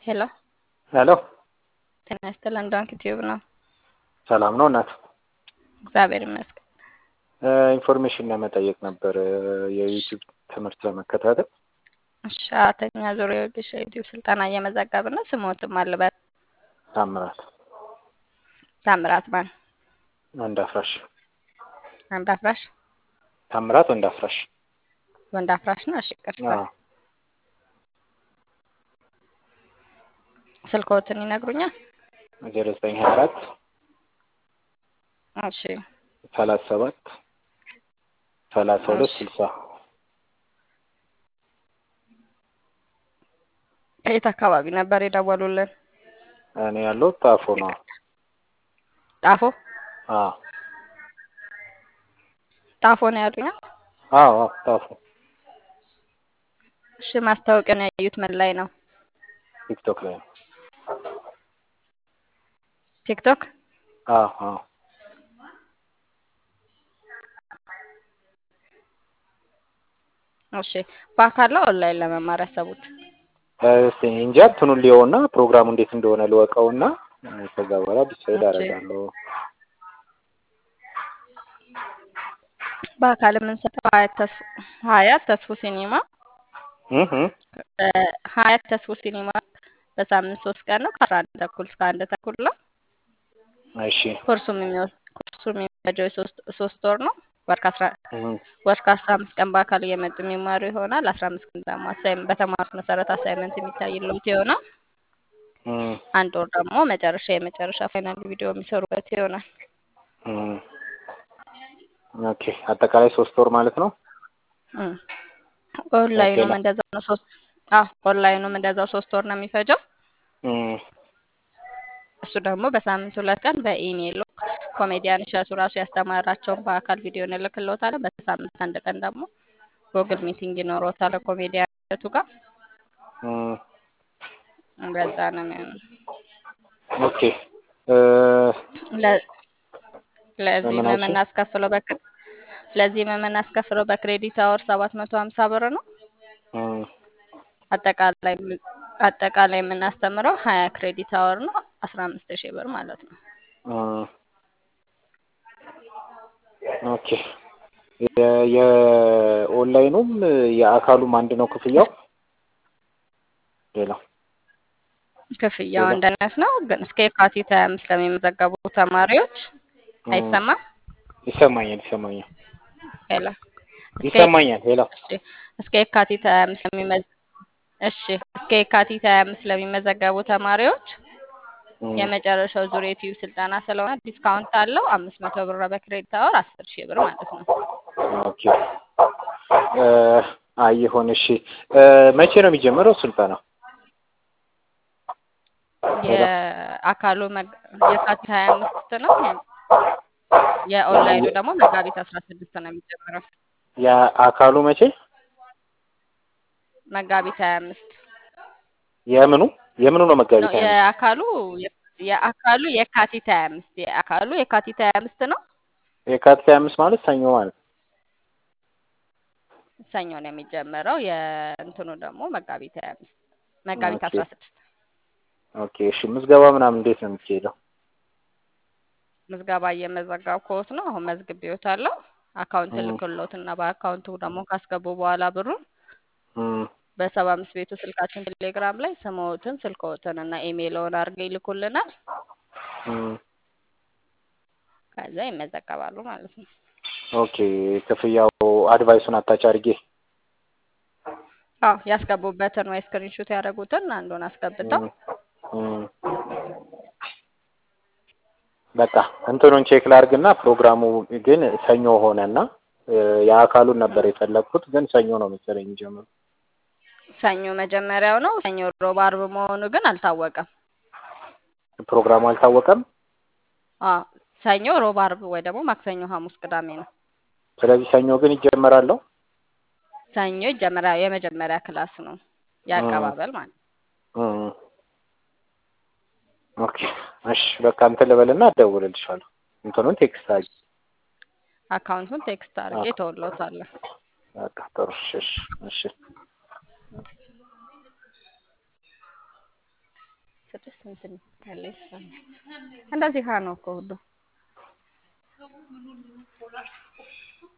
ሄሎ ሄሎ ጤና ይስጥልን። ዶንኪ ቲዩብ ነው። ሰላም ነው እናት? እግዚአብሔር ይመስገን። ኢንፎርሜሽን ለመጠየቅ ነበር የዩቲዩብ ትምህርት ለመከታተል። እሺ አራተኛ ዙር የወጌሻ ዩቲዩብ ስልጠና እየመዘገብን ነው። ስሞትም አልበት ታምራት ታምራት ማን ወንድ አፍራሽ አንድ አፍራሽ ታምራት ወንድ አፍራሽ ወንድ አፍራሽ ነው። እሺ ቅርታ አዎ። ስልክዎትን ይነግሩኛል? ዜሮ ዘጠኝ ሀያ አራት እሺ ሰላሳ ሰባት ሰላሳ ሁለት ስልሳ ከየት አካባቢ ነበር የደወሉልን? እኔ ያለው ጣፎ ነው። ጣፎ አዎ ጣፎ ነው ያሉኛል? አዎ አዎ ጣፎ እሺ ማስታወቂያን ያዩት ምን ላይ ነው? ቲክቶክ ላይ ነው። ቲክቶክ አዎ አዎ እሺ በአካል ነው ኦንላይን ለመማር ያሰቡት? እስቲ እንጃ እንትኑን ሊየውና ፕሮግራሙ እንዴት እንደሆነ ልወቀውና ከዛ በኋላ ዲሳይድ እሺ። አደርጋለሁ። በአካል የምንሰጠው ሀያት ተስፉ ሀያት ተስፉ ሲኒማ እህ እህ ሀያት ተስፉ ሲኒማ በሳምንት ሶስት ቀን ነው ከአስራ አንድ ተኩል እስከ አንድ ተኩል ነው። እሺ ኮርሱም የሚወስ ኮርሱም የሚፈጀው የሶስት ሶስት ወር ነው። ወር ከአስራ እህ ወር ከአስራ አምስት ቀን በአካል እየመጡ የሚማሩ ይሆናል። አስራ አምስት ቀን ደግሞ አሳይም በተማሩት መሰረት አሳይመንት የሚታይለት ይሆናል። እህ አንድ ወር ደግሞ መጨረሻ የመጨረሻ ፋይናል ቪዲዮ የሚሰሩበት ይሆናል። እህ ኦኬ አጠቃላይ ሶስት ወር ማለት ነው። እም። ኦንላይኑም ኦኬ። እንደዛው ነው። ሶስት አዎ ኦንላይኑም እንደዛው ሶስት ወር ነው የሚፈጀው። እህ እሱ ደግሞ በሳምንት ሁለት ቀን በኢሜይል ኮሜዲያን እሸቱ ራሱ ያስተማራቸውን በአካል ቪዲዮ እንልክልዎታለን። በሳምንት አንድ ቀን ደግሞ ጉግል ሚቲንግ ይኖረዎታል ኮሜዲያን እሸቱ ጋር። እህ በዛ ነው የሚሆነው። ኦኬ እ ለ- ለዚህም ምን አልሽኝ? የምናስከፍለው በክ ለዚህም የምናስከፍለው በክሬዲት አወር ሰባት መቶ ሀምሳ ብር ነው። እህ አጠቃላይ አጠቃላይ የምናስተምረው ሀያ ክሬዲት አወር ነው። አስራ አምስት ሺህ ብር ማለት ነው። እህ ኦኬ የ- የኦንላይኑም የአካሉም አንድ ነው ክፍያው? ሌላው ክፍያው ሌላ? አንድ አይነት ነው፣ ግን እስከ የካቲት ሀያ አምስት ለሚመዘገቡ ተማሪዎች እህ አይሰማም? ይሰማኛል ይሰማኛል ሄሎ እስከ ይሰማኛል ሄሎ እሺ እስከ የካቲት ሀያ አምስት ለሚመዝ እሺ እስከ የካቲት ሀያ አምስት ለሚመዘገቡ ተማሪዎች እህ የመጨረሻው ዙር የዩቲዩብ ስልጠና ስለሆነ ዲስካውንት አለው። አምስት መቶ ብር በክሬዲት አወር አስር ሺህ ብር ማለት ነው። ኦኬ እ አይ ይሁን እሺ እ መቼ ነው የሚጀምረው ስልጠናው? ሄሎ የአካሉ መግ- የካቲት ሀያ አምስት ነው። የኦንላይኑ ደግሞ መጋቢት አስራ ስድስት ነው የሚጀምረው። የአካሉ መቼ? መጋቢት ሀያ አምስት የምኑ የምኑ ነው ነው መጋቢት ሀያ አምስት የአካሉ የአካሉ የካቲት ሀያ አምስት የአካሉ የካቲት ሀያ አምስት ነው። የካቲት ሀያ አምስት ማለት ሰኞ ማለት ነው። ሰኞ ነው የሚጀመረው። የእንትኑ ደግሞ መጋቢት ሀያ አምስት መጋቢት ኦኬ አስራ ስድስት ኦኬ እሺ ምዝገባ ምናምን እንዴት ነው የሚካሄደው? ምዝገባ እየመዘገብኩት ነው። አሁን መዝግቤዎታለሁ። አካውንት እም ልክሎትና በአካውንቱ ደግሞ ካስገቡ በኋላ ብሩን እም በሰባ አምስት ቤቱ ስልካችን ቴሌግራም ላይ ስምዎትን፣ ስልክዎትን እና ኢሜይልዎን አድርገው ይልኩልናል። እም ከዛ ይመዘገባሉ ማለት ነው። ኦኬ ክፍያው አድቫይሱን አታች አድርጌ አዎ ያስገቡበትን ወይ ስክሪንሾት ያደረጉትን አንዱን አስገብተው እም እም በቃ እንትኑን ቼክ ላድርግና ፕሮግራሙ ግን ሰኞ ሆነና እ የአካሉን ነበር የፈለግኩት ግን ሰኞ ነው መሰለኝ የሚጀምረው። ሰኞ መጀመሪያው ነው። ሰኞ፣ ሮብ፣ አርብ መሆኑ ግን አልታወቀም። ፕሮግራሙ አልታወቀም። አዎ ሰኞ፣ ሮብ፣ አርብ ወይ ደግሞ ማክሰኞ፣ ሐሙስ፣ ቅዳሜ ነው። ስለዚህ ሰኞ ግን ይጀመራል። ሰኞ ይጀመሪያ የመጀመሪያ ክላስ ነው የአቀባበል ማለት ነው። እም ኦኬ እሺ በቃ እንትን ልበልና እደውልልሻለሁ። እንትኑን ቴክስት አድርጊ። አካውንቱን ቴክስት አድርጌ አዎ ተወሎታለሁ። በቃ ጥሩ እሺ እሺ እሺ ስድስት እንትን ያለ ይመስላል። እንደዚህ ሀ ነው እኮ ሁሉ